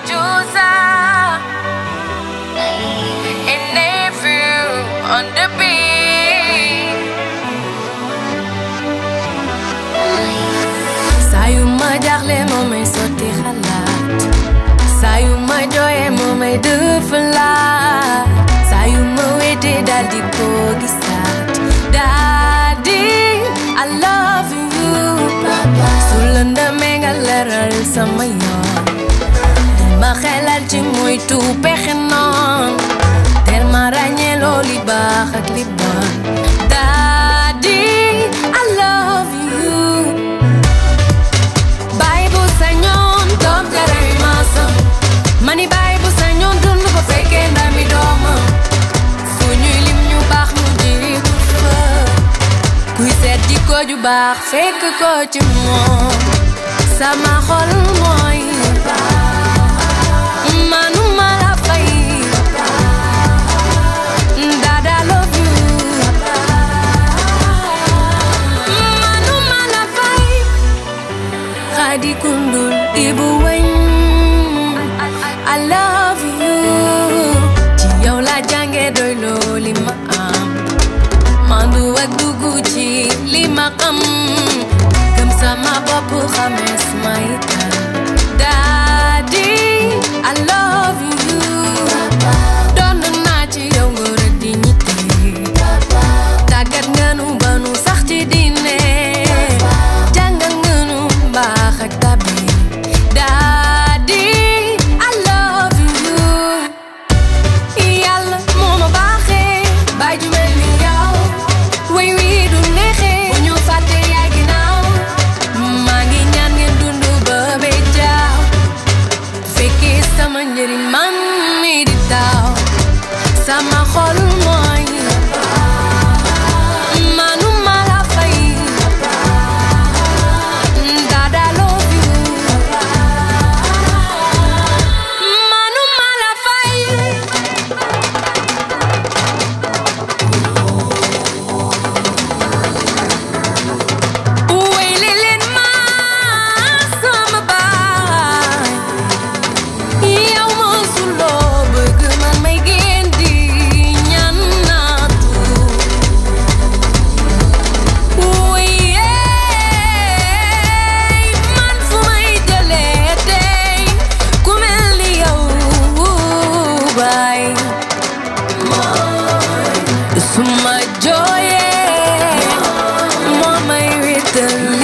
Medusa. And April on the beat. saa yu ma jaaxle moo may sotti xalaat saa yu ma jooyee moo may dëfalaat saa yu ma wéetee daal di ko gisaat Daddy I love you su lëndëmee nga leeral sama yoon di ma xelal ci moytu pexe noon teel ma ràññee loo li baax ak li bon Daddy I love you Baay bu sañoon doom jaray maasam mani baay bu sañoon dund ko fekkee ndami doomam fu ñuy lim ñu baax ñu jiitu fa kuy seet jikko ju baax fekk ko ci moom sama xol mooy manuma la fay Dada love you manuma la fay Khadi Kundul Ibu Weñ I love you ci yow la jànge doy loo li ma am mandu ak duggu ci li ma xam gëm sama bopp xamees may kan Daddy I love you doon naa ci yow ngor ak dignité tàggat nga nu ba nu sax ci diine jàngal nga nu mbaax ak tabi Daddy I love you yàlla moo ma baaxee baay ju mel ni yow way wi du neexee bu ñu fàtte yaay ginnaaw maa ngi ñaan ngeen dund ba bee jaaw fekkee sama njëriñ man mi di taw sama xol mooy manuma la fay Dada love you manuma la fay Wéyle leen ma sama baay yow mosuloo bëgg man may génn di ñaan naatu Wéye man fu may jëlee tey ku mel ni yow baay suma jooyee moo may wéttali